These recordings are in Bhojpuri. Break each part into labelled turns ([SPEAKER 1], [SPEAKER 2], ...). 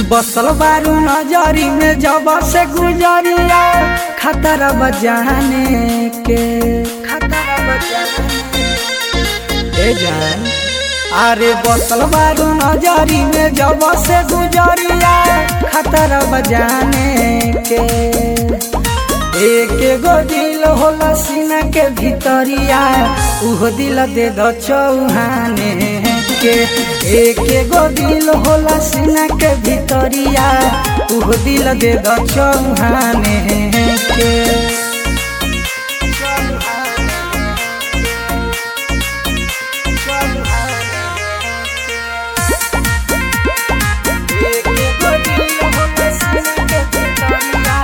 [SPEAKER 1] बसल बारू नजरी में जब से गुजरिया खतरा बजाने के खतरा बजाने ए जान अरे बसल बारू नजरी में जब से गुजरिया खतरा बजाने के एक गो दिल होला सीना के भीतरिया उहो दिल दे दो चौहाने के एक गो दिल होला सीना के भीतरिया उहो दिल दे दो चौहाने के एक गो दिल होला सीना के भीतरिया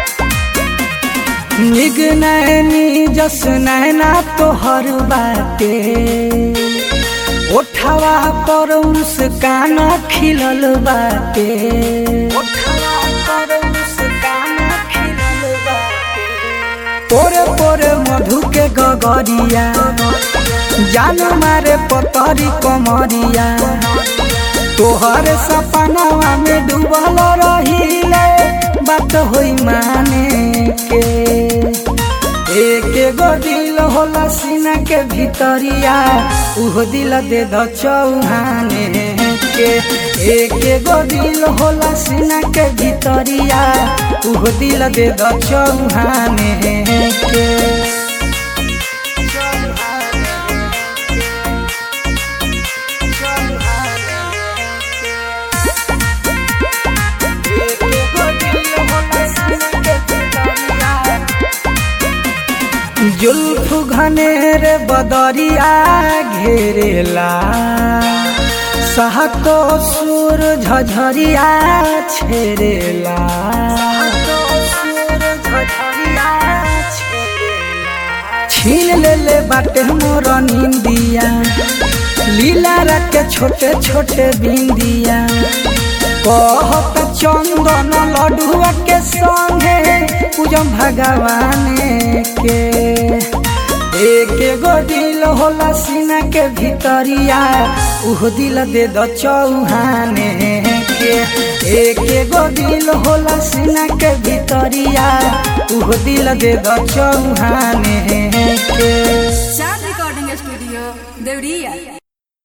[SPEAKER 1] निग नैनी जस नैना तोहर बाटे ओठवा पर मुस्कान खिलल बाटे ओठवा पर मुस्कान खिलल बाटे तोरे तोरे मधु के गगरिया जान मारे पतरी कमरिया तोहर सपनावा में डूबल रहिले बात होई माने के एक गो दिल होला सीना के भीतरिया उहो दिल दे दो चौहाने के एक गो दिल होला सीना के भीतरिया उहो दिल दे दो चौहाने के जुल्फ घनेर बदरिया घेरेला सहतो सुर झझरिया छेरेला छीन ले ले बाटे मोर निंदिया लीला रखे छोटे छोटे बिंदिया कहत चंदन लडुआ के संगे पूजम भगवान के एक गो दिल होला सीना के भीतरिया उह दिल दे दो चौहाने के एक गो दिल होला सीना के भीतरिया उह दिल दे दो चौहाने के
[SPEAKER 2] चार रिकॉर्डिंग स्टूडियो देवरिया